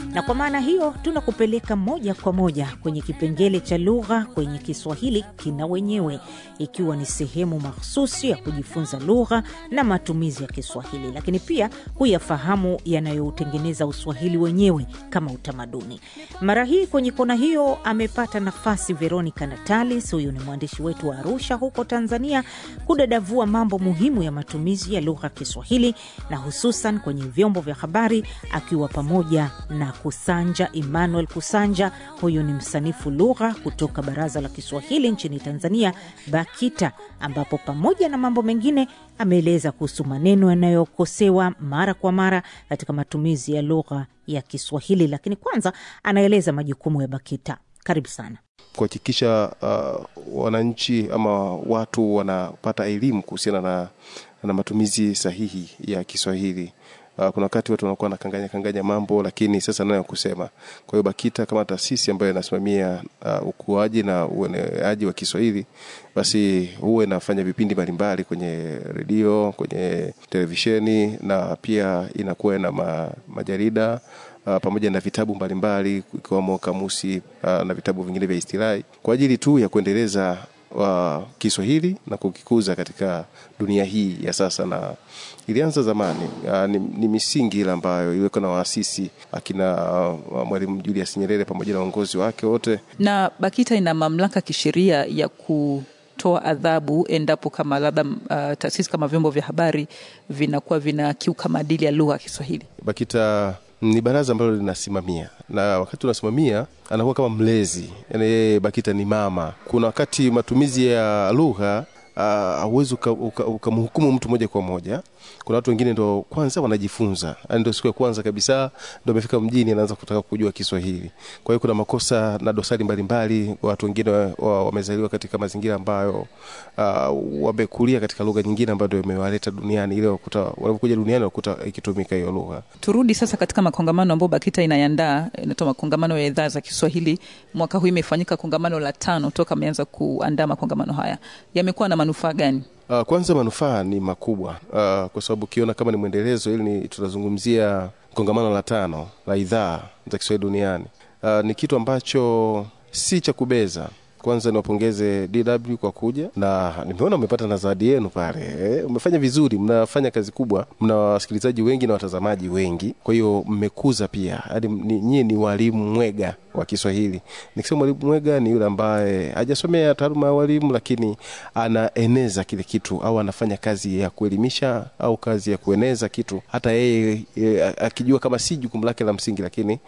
na kwa maana hiyo tunakupeleka moja kwa moja kwenye kipengele cha lugha kwenye Kiswahili kina wenyewe, ikiwa ni sehemu mahsusi ya kujifunza lugha na matumizi ya Kiswahili, lakini pia huyafahamu yanayoutengeneza Uswahili wenyewe kama utamaduni. Mara hii kwenye kona hiyo amepata nafasi Veronica Natalis, huyu ni mwandishi wetu wa Arusha huko Tanzania, kudadavua mambo muhimu ya matumizi ya lugha ya Kiswahili na hususan kwenye vyombo vya habari, akiwa pamoja na Kusanja Emmanuel Kusanja. Huyu ni msanifu lugha kutoka Baraza la Kiswahili nchini Tanzania, BAKITA, ambapo pamoja na mambo mengine ameeleza kuhusu maneno yanayokosewa mara kwa mara katika matumizi ya lugha ya Kiswahili. Lakini kwanza anaeleza majukumu ya BAKITA. Karibu sana. kuhakikisha uh, wananchi ama watu wanapata elimu kuhusiana na, na matumizi sahihi ya Kiswahili. Uh, kuna wakati watu wanakuwa nakanganya kanganya mambo, lakini sasa nayo kusema. Kwa hiyo BAKITA kama taasisi ambayo inasimamia uh, ukuaji na ueneaji wa Kiswahili, basi huwa inafanya vipindi mbalimbali kwenye redio, kwenye televisheni na pia inakuwa na ma, majarida uh, pamoja na vitabu mbalimbali ikiwemo kamusi uh, na vitabu vingine vya istilahi kwa ajili tu ya kuendeleza wa Kiswahili na kukikuza katika dunia hii ya sasa, na ilianza zamani. Uh, ni, ni misingi ile ambayo iliwekwa na waasisi akina uh, Mwalimu Julius Nyerere pamoja na uongozi wake wote. Na BAKITA ina mamlaka kisheria ya kutoa adhabu endapo kama labda uh, taasisi kama vyombo vya habari vinakuwa vinakiuka maadili ya lugha ya Kiswahili. BAKITA ni baraza ambalo linasimamia na wakati unasimamia anakuwa kama mlezi, yani yeye BAKITA ni mama. Kuna wakati matumizi ya lugha hauwezi uh, ukamhukumu uka mtu moja kwa moja. Kuna watu wengine ndo kwanza wanajifunza, yani ndo siku ya kwanza kabisa ndo amefika mjini, anaanza kutaka kujua Kiswahili. Kwa hiyo kuna makosa na dosari mbalimbali. Watu wengine wamezaliwa wa, wa katika mazingira ambayo uh, wamekulia katika lugha nyingine ambayo ndo imewaleta duniani, ile wakuta wanapokuja duniani wakuta ikitumika hiyo lugha. Turudi sasa katika makongamano ambayo BAKITA inayandaa, inatoa makongamano ya idhaa za Kiswahili. Mwaka huu imefanyika kongamano la tano toka ameanza kuandaa makongamano haya, yamekuwa na manufaa gani? Uh, kwanza manufaa ni makubwa uh, kwa sababu ukiona kama ni mwendelezo, ili ni tunazungumzia kongamano la tano la idhaa za Kiswahili duniani. Uh, ni kitu ambacho si cha kubeza. Kwanza niwapongeze DW kwa kuja, na nimeona umepata na zawadi yenu pale eh, umefanya vizuri, mnafanya kazi kubwa, mna wasikilizaji wengi na watazamaji wengi, kwa hiyo mmekuza pia hadi nyie ni walimu mwega wa Kiswahili. Nikisema mwalimu mwega ni yule ambaye hajasomea taaluma ya walimu, lakini anaeneza kile kitu au anafanya kazi ya kuelimisha au kazi ya kueneza kitu, hata yeye e, akijua kama si jukumu lake la msingi, lakini